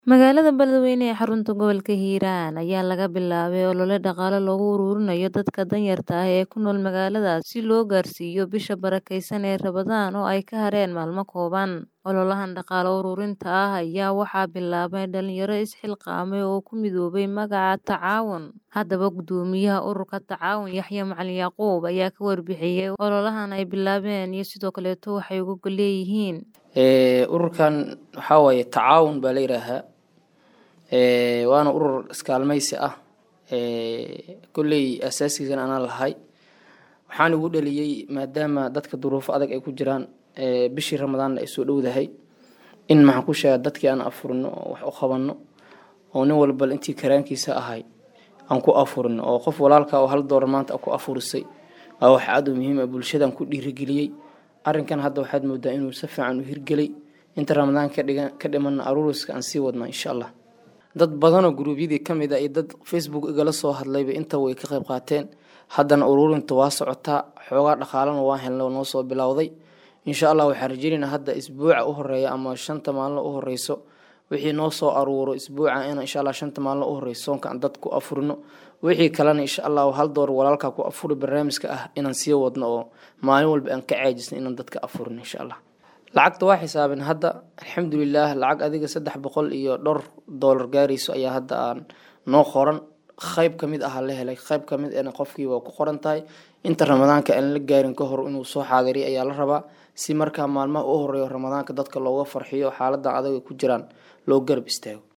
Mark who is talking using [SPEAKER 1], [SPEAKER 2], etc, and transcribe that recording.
[SPEAKER 1] Magaalada Beledweyne ee xarunta gobolka Hiiraan ayaa laga bilaabay olole dhaqaale loogu ururinayo dadka danyarta ah ee ku nool magaaladaas si loo gaarsiiyo bisha barakeysan ee Ramadaan oo ay ka hareen maalmo kooban. Ololahan dhaqaale ururinta ah ayaa waxaa bilaabay dhalinyaro is-xilqaamay oo ku midoobay magaca Tacaawun. Haddaba guddoomiyaha ururka Tacaawun Yaxye Macalin Yaquub ayaa ka warbixiyay ololahan ay bilaabeen iyo sidoo kaleeto waxay uga leeyihiin.
[SPEAKER 2] ururkan waxaa waaye tacaawun baa la yidhaahaa waana urur iskaalmaysi ah kolley asaasigiisan anaa lahay waxaan ugu dhaliyey maadaama dadka duruufo adag ay ku jiraan bishii ramadaanna ay soo dhowdahay in maxaan ku sheega dadkii aan afurino oo wax u qabanno oo nin walba intii karaankiisa ahay aan ku afurino oo qof walaalka oo hal doolar maanta ku afurisay waa wax aad u muhiim ah bulshadan ku dhiirigeliyey arrinkan hadda waxaad moodaa inuu si fiican u hirgelay inta ramadaan ka dhigan ka dhimanna aruuriska aan sii wadnaa insha allah dad badanoo guruubyadii ka mid ah iyo dad facebook igala soo hadlayba inta way ka qayb qaateen haddana ururinta waa socotaa xoogaa dhaqaalana waa helna noo soo bilowday insha allah waxaan rajeynaynaa hadda isbuuca u horeeya ama shanta maalin u horeyso wixii noo soo aruuro isbuuca in insha allah shanta maalin u horeyso soonka aan dad ku afurino wixii kalena insha allah hal door walaalka ku afuri barnaamijka ah inaan sii wadno oo maalin walba aan ka caajisno inaan dadka afurino insha allah lacagta waa xisaabin hadda alxamdulilah lacag adiga saddex boqol iyo dhowr doolar gaarayso ayaa hadda aan noo qoran qayb ka mid aha la helay qayb ka mid ena qofkii waa ku qoran tahay inta ramadaanka aan la gaarin ka hor inuu soo xaadiriy ayaa la rabaa si markaa maalmaha u horeeyo ramadaanka dadka looga farxiyo xaaladan adag ay ku jiraan loo garab istaago